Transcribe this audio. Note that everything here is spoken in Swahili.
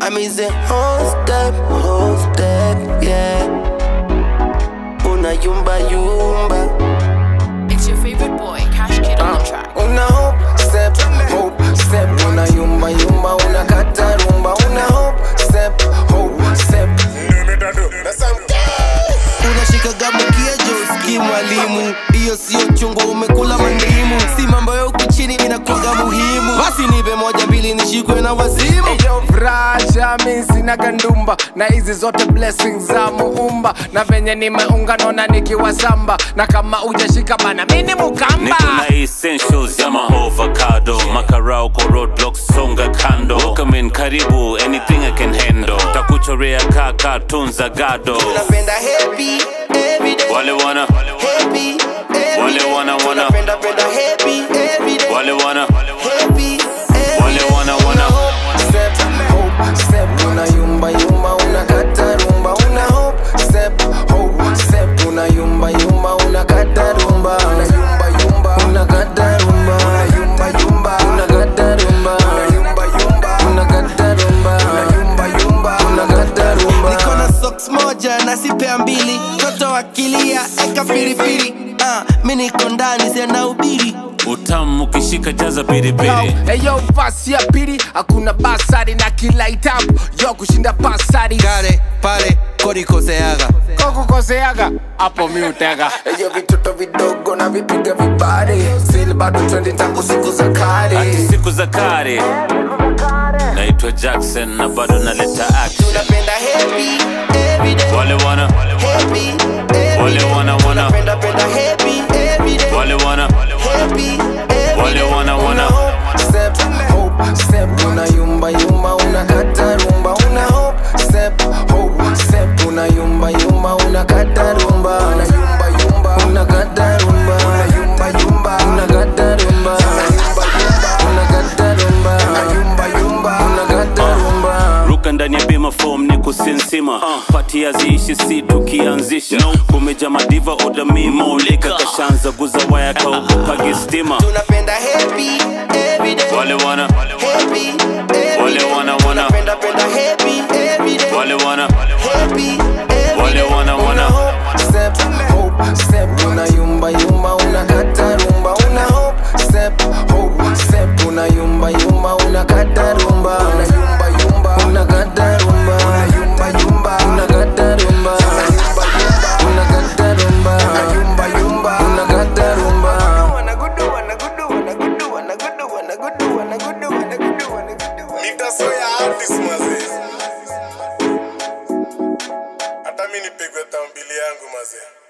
I mean say whole step, whole step, yeah. Una yumba yumba. It's your favorite boy, Cash Kid on the track. Una hope step, hope step. Una yumba yumba, una kata rumba. Una hope step, hope step. Unashika gamukia joski mwalimu, hiyo sio chungwa, umekula mandimu. Si mambo ya huku chini inakuwaga muhimu. Basi nipe moja mbili nishikwe na wazimu. Eyo vrasha mi sina gandumba na hizi zote blessings za muumba na venye nimeunga nona nikiwa samba na kama ujashika bana mini mukamba niko na essentials ya maovacado makarao kwa roadblocks songa kando welcome in karibu anything i can handle takuchorea kaka tunza gado Napenda happy every day. wale wana Happy every Wale day. wana- wana. Tunapenda penda happy every day. wale wana Happy every Wale day. wana- wana. Una hope step, hope step. Una yumba yumba, una kata rumba. Una hope step, hope step. Una yumba yumba, una kata rumba. Una yumba yumba, una kata rumba. Una yumba yumba, una kata rumba. Una yumba yumba, una kata rumba. Una yumba yumba, una kata rumba. Niko na socks moja na sipea mbili. Toto akilia eka piripiri. Ah, mi niko ndani sina ubiri. utamu ukishika jaza piripiri eyo pasi ya pili hakuna basari na kila itabu yo kushinda pasari Kale pale kodikoseaga kokukoseaga hapo mi utega eyo vitoto vidogo na vipiga vibare sili bado twendi tangu siku za hati kale siku za kare naitwa jackson na bado naleta action tunapenda happy every day wale wana happy every Wale day. wana- wana. tunapenda penda happy every day wale wana happy every Wale day. wana- wana. Una hope step hope step una yumba yumba una kata rumba una hope step hope step una yumba yumba una kata rumba una yumba yumba una kata rumba una yumba yumba una kata rumba una yumba yumba una kata rumba una yumba yumba una kata rumba ruka ndani ya bima form ni kusinsima pati haziishi si tukianzisha kumeja madiva odamimolika kashanza guza waya kaukupagi stima tunapenda happy every day wale wana happy every Wale day. wana- wana. tunapenda penda happy every day wale wana happy every Wale day. wana- wana. Una hope step hope step una yumba yumba una kata rumba una hope step hope step una yumba yumba una kata rumba una yumba yumba una kata rumba una yumba yumba una kata rumba una yumba yumba una kata rumba una yumba yumba una kata rumba nitasoya artist mazee hata mi nipigwe tambili yangu mazee